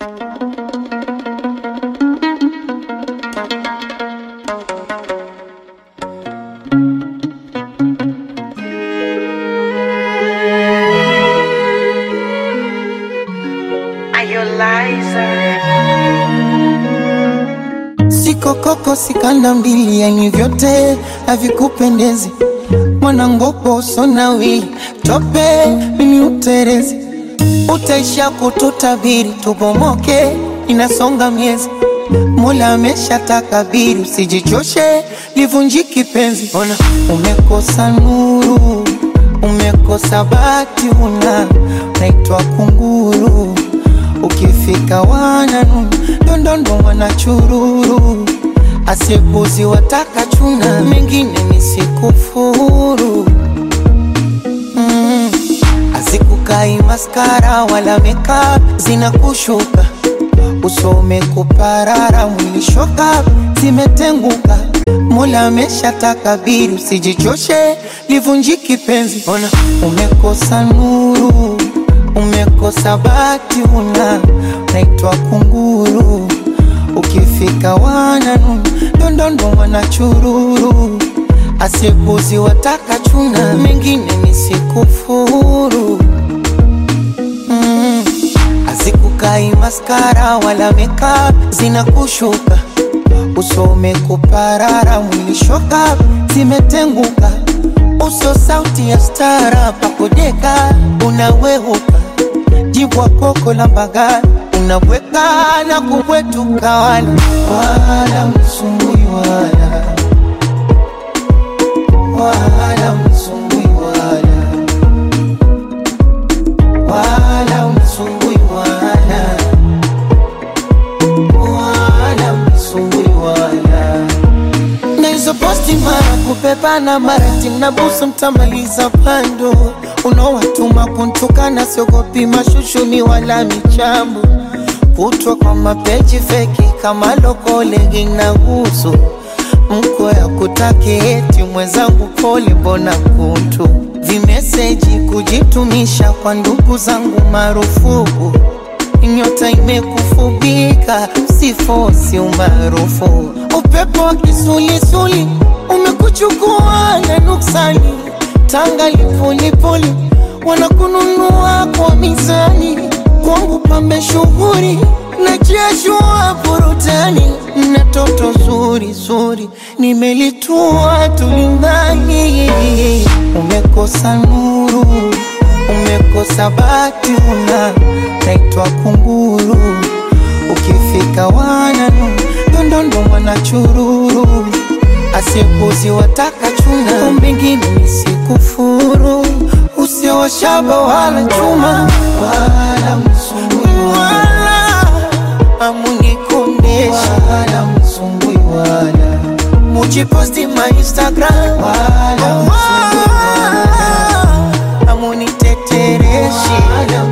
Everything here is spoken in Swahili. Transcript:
Siko koko sikanda mbili, yani vyote havikupendezi. Mwanangopo sonawi tope, mimi uterezi, utaisha kututabiri, tubomoke, inasonga miezi. Mola amesha takabiri, usijichoshe, livunjiki penzi. Ona umekosa nuru, umekosa bati, una naitwa kunguru ukifika wananu ndondondo wanachururu asiepuzi wataka chuna mengine nisikufuru mm. azikukai maskara wala meka zinakushuka usome kuparara mwilishoka zimetenguka mola amesha takabiri usijichoshe livunjiki penzi ona umekosa nuru umekosa bati una naitwa kunguru ukifika wananu ndondondo wanachururu asiepuzi wataka chuna mengine nisikufuru mm. azikukai maskara wala meka zinakushuka usome kuparara mwilishoka zimetenguka uso sauti ya stara pakodeka unawehuka jibwa koko la mbagala unabweka na kubwetuka wala wala msumbui wala wala msumbui wala wala msumbui wala wala msumbui wala na hizo posti mara kupepana mara timnabusu mtamaliza pando unaowatuma kuntukana siogopi mashushuni wala michambo kutwa kwa mapeji feki kama lokolegi na gusu mko ya kutaki eti mwenzangu pole mbona kuntu vimeseji kujitumisha kwa ndugu zangu marufuku nyota imekufubika sifosi umaarufu upepo wa kisulisuli umekuchukua na nuksani tanga lipulipuli wanakununua kwa mizani kwangu pambe shughuri na jeshua burutani na toto zuri zuri nimelitua tulindani umekosa nuru umekosa bati una naitwa kunguru ukifika wananu ndondondo mwanachururu asiepuzi wataka chuna mbingine nisikufuru usiowashaba wala chuma wala msumbui wala amunikondesha wala msumbui wala mujiposti ma instagram wala msumbui wala amunitetereshi wala